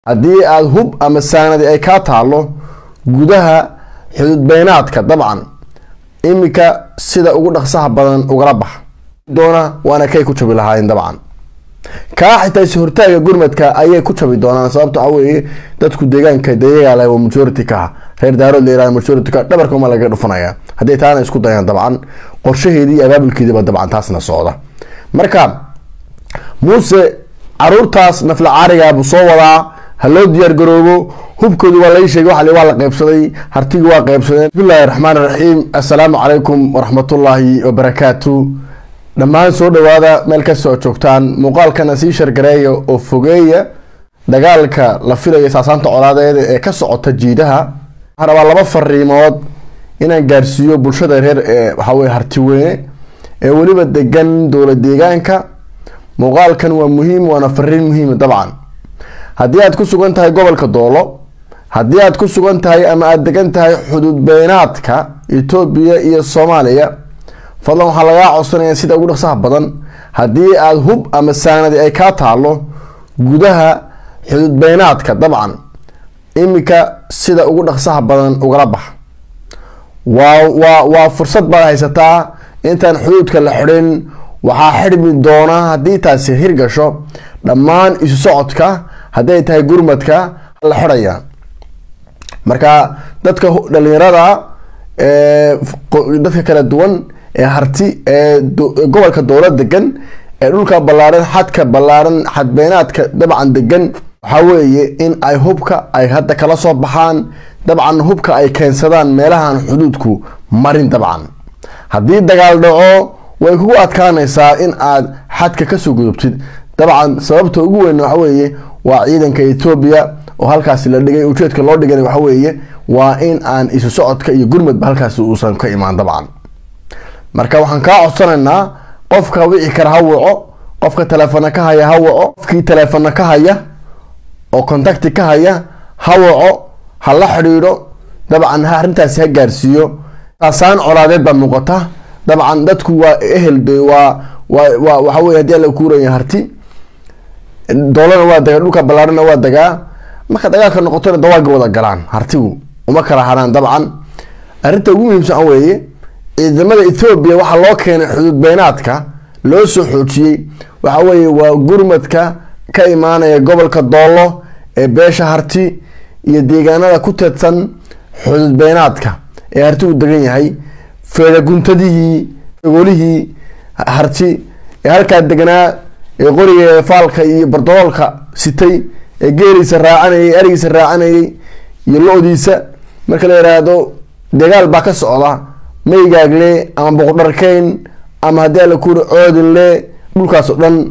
haddii aada hub ama saanadi ay kaa taalo gudaha xududbeynaadka dabcan iminka sida ugu dhaqsaha badan ugala bax doona waana kay ku jabi lahaayeen dabcan kaa xitaa is hortaaga gurmadka ayay ku jabi doonaan sababto waxa weeye dadku deegaanka dayagaa waa majority ka reer daarood la yihahdo majority ka dhabarka uma laga dhufanaya hadday taana isku dayaan dabcan qorshaheedii iyo abaabulkeediiba dabcan taasna socda marka muuse caruurtaas nafla caarigaabuu soo wadaa ha loo diyaar garoobo hubkoodu waa lai sheegay waa waa la qaybsaday hartigi waa qaybsadeen bismillahi raxmaan raxiim assalaamu calaykum waraxmatullaahi wabarakaatu dhammaan soo dhawaada meel kastoo joogtaan muuqaalkana sii shargareeya oo fogeeya dagaalka la filayo saasaanta colaadeeda ee ka socota jiidaha waxaan rabaa laba fariimood inaan gaarsiiyo bulshada reer ee waxaweye hartiweyne ee weliba degan dowla deegaanka muuqaalkan waa muhiim waana fariin muhiima dabcan haddii aad ku sugan tahay gobolka doolo haddii aad ku sugan tahay ama aada degan tahay xuduud beynaadka etoobiya iyo soomaaliya fadlan waxaa lagaa codsanaya sida ugu dhaqsaha badan haddii aada hub ama saanadi ay kaa taalo gudaha xuduud beynaadka dabcan iminka sida ugu dhaqsaha badan ugala bax waa waa waa fursad baad haysataa intaan xuduudka la xidhin waxaa xidhmi doona haddii taasi hirgasho dhammaan isu socodka hadday tahay gurmadka la xidhaya marka dadka dhalinyarada dadka kala duwan ee harti ee gobolka dowla degan ee dhulka ballaaran xadka ballaaran xadbeynaadka dabcan degan waxaa weeye in ay hubka ay hadda kala soo baxaan dabcan hubka ay keensadaan meelahan xuduudku marin dabcan haddii dagaal dhaco way kugu adkaanaysaa in aad xadka kasoo gudubtid dabcan sababta ugu weyn waxa weeye waa ciidanka etoobiya oo halkaasi la dhigay ujeedka loo dhigana waxa weeye waa in aan isu socodka iyo gurmadba halkaasi uusan ka imaan dabcan marka waxaan kaa codsanaynaa qofka wici kara ha waco qofka taleefona ka haya ha waco qofkii taleefona ka haya oo contacti ka haya ha waco ha la xidhiidho dabcan ha arrintaasi ha gaarsiiyo saasaan colaadeed baa muuqata dabcan dadku waa ehel de waa waa waa waxa weye hadii alla kuuraya harti doolana waa dagaa dhulka ballaarana waa dagaa marka dagaalka noqotona dawaaga wada galaan hartigu uma kala haraan dabcan arrinta ugu muhiimsan a weeye ciidamada ethoobiya waxaa loo keenay xuduud beynaadka loo soo xoojiyey waxa weeye waa gurmadka ka imaanaya gobolka doolo ee beesha harti iyo deegaanada ku teedsan xuduud beynaadka ee hartigu degan yahay feedaguntadihii golihii harti ee halkaa deganaa ee qoriga faalka iyo bardoloolka sitay ee geeliisa raacanayay arigiisa raacanayay iyo lo-diisa marka la yiraahdo dagaal baa ka socda maygaagle ama boqdharkeyn ama haddii alla kuuri coodinle dhulkaas oo dhan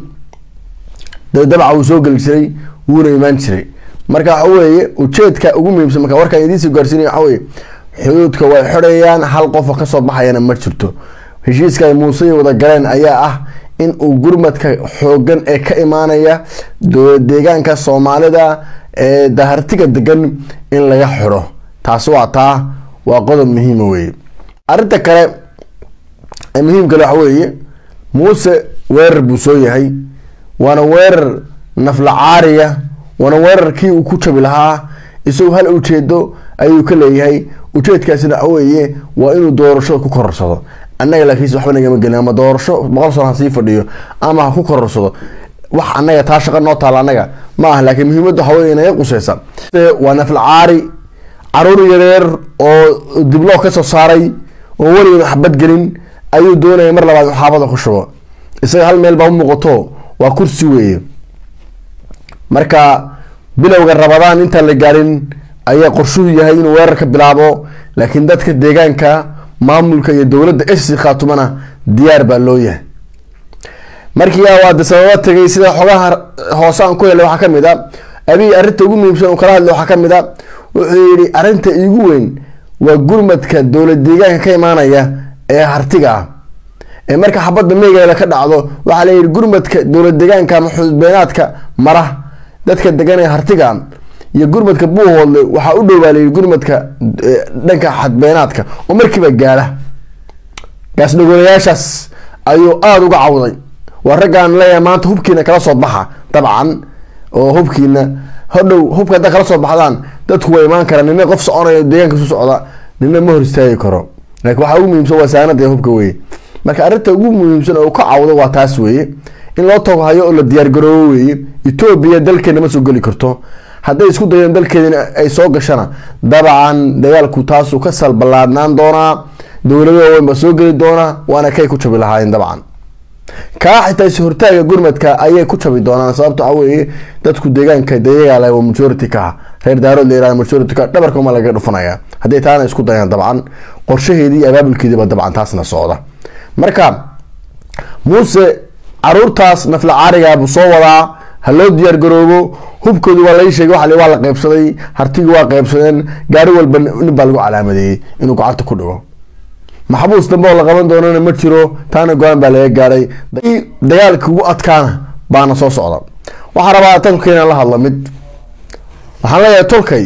dabca wuu soo geli jiray wuuna imaan jiray marka waxa weeye ujeedka ugu muhiimsan marka warkaan idiinsoo gaarsiinaya waxa weye xuduudka way xidhayaan hal qofa kasoo baxayana ma jirto heshiiska ay muuse wada galeen ayaa ah in uu gurmadka xoogan ee ka imaanaya deegaanka soomaalida ee dahartiga degan in laga xidho taasi waa taa waa qodob muhiima weye arrinta kale ee muhiimkale waxa weeye muuse weerar buu soo yahay waana weerar nafla caariya waana weerarkii uu ku jabi lahaa isagoo hal ujeedo ayuu ka leeyahay ujeedkaasina waxa weeye waa inuu doorashada ku kororsado annaga laakiinse waxba nagama gelin ama doorasho boqol sano ha sii fadhiyo ama ha ku kororsado wax annaga taa shaqa noo taala annaga ma ah laakiin muhiimadda waxa weye naga quseysa waa nafla caari caruur yareer oo dibloo kasoo saaray oo weligan xabad gelin ayuu doonaya mar labaad xaabada ku shubo isaga hal meel baa u muuqato waa kursi weeye marka bilowga rabadaan intaan la gaarin ayaa qorshuhu yahay inuu weerar ka bilaabo laakiin dadka deegaanka maamulka iyo dowladda esi khaatumana diyaar baa loo yahay markii awaade sababa tegay sida xogaha hoose aan ku helay waxaa kamid a abiy arrinta ugu muhiimsan uu kala hadlay waxaa kamid a wuxuu yihi arrinta iigu weyn waa gurmadka dowlad deegaanka ka imaanaya ee hartiga ah ee marka xabadda meegeeda ka dhacdo waxaa layihi gurmadka dowlad deegaanka ama xuduudbeynaadka mara dadka degan ee hartiga iyo gurmadka buuhoodle waxaa u dhow baa layihi gurmadka dhanka xadbeynaadka oo markiiba gaala gaasdhagolayaashaas ayuu aada uga cawday waa raggaan leeyahay maanta hubkiina kala soo baxa dabcan oo hubkiina hodhow hubka hadda kala soo baxdaan dadku way imaan karaan nina qof soconayo deegaanka su socda nina ma hor istaagi karo laakiin waxaa ugu muhiimsan waa saanada hubka weye marka arrinta ugu muhiimsan oo ka cawdo waa taas weeye in loo tago hayo oo la diyaargaroobo weeye etoobiya dalkeena ma soo geli karto hadday isku dayeen dalkeedina ay soo gashana dabcan dagaalku taasuu ka salballaadnaan doonaa dowlado waaweyn baa soo geli doonaa waana kay ku jabi lahaayeen dabcan kaa xitaa is hortaaga gurmadka ayay ku jabi doonaan sababta waxaa weeye dadku deegaanka dayagaa waa majority ka ah reer daarood la yirahda majority ka dhabarka uma laga dhufanaya hadday taana isku dayaan dabcan qorshaheedii iyo abaabulkeediiba dabcan taasna socda marka muuse caruurtaas nafla caariga buu soo wadaa ha loo diyaar garoobo hubkoodu waa lai sheegay waa waa la qaybsaday hartigii waa qaybsadeen gaari walba nin baa lagu calaamadeeyey inuu gacanta ku dhigo maxbuus dambe oo la qaban doonana ma jiro taana go-aan baa laga gaadhay dagaalka ugu adkaana baana soo socda waxaa rabaa tolkay inaan la hadlo mid waxaan leeyahay tolkay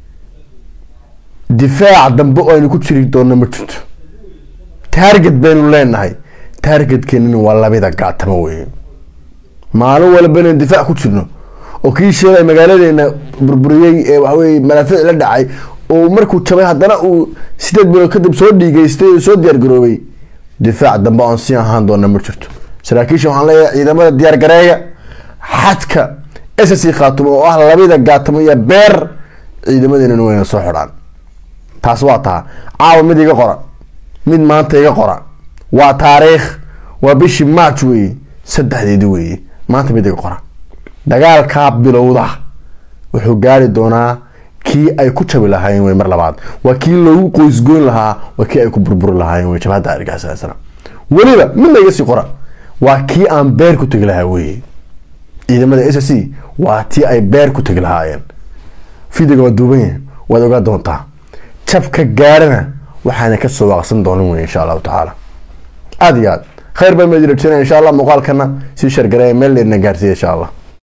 difaac dambe oo aynu ku jiri doona ma jirto taarget baynu leenahay taargetkeenina waa labida gaatamo weye maalin walba inaynu difaac ku jirno oo kii sheegay magaaladeena burburiyey ee waxaweye malaafiic la dhacay oo markuu jabay haddana uu sideed bilood kadib soo dhiigeystay oo soo diyaar garoobay difaac dambe oon sii ahaan doona ma jirto saraakiisha waxaan leeyahay ciidamada diyaar gareeya xadka ssc khaatumo oo ah labida gaatamo iyo beer ciidamadeena wayna soo xidhaan taas waa taa caawa mid iga qora mid maanta iga qora waa taariikh waa bishii march weeye saddexdeedi weeye maanta mid iga qora dagaalkaa bilowda wuxuu gaari doonaa kii ay ku jabi lahaayeen wey mar labaad waa kii loogu qoysgoyn lahaa waa kii ay ku burburi lahaayeen wey jabhadda argagaxsana weliba midna iga sii qora waa kii aan beer ku tegi lahaa weye ciidamada s c waa tii ay beer ku tegi lahaayeen fidiga waa duuban yahay waad ogaa doontaa jabka gaarana waxaana kasoo waaqsan doonin wey insha allahu tacaala aada iyo aad khayr baan meedi rajeenaya insha allah muuqaalkana sii shargareeya meel leedna gaarsiiya insha allah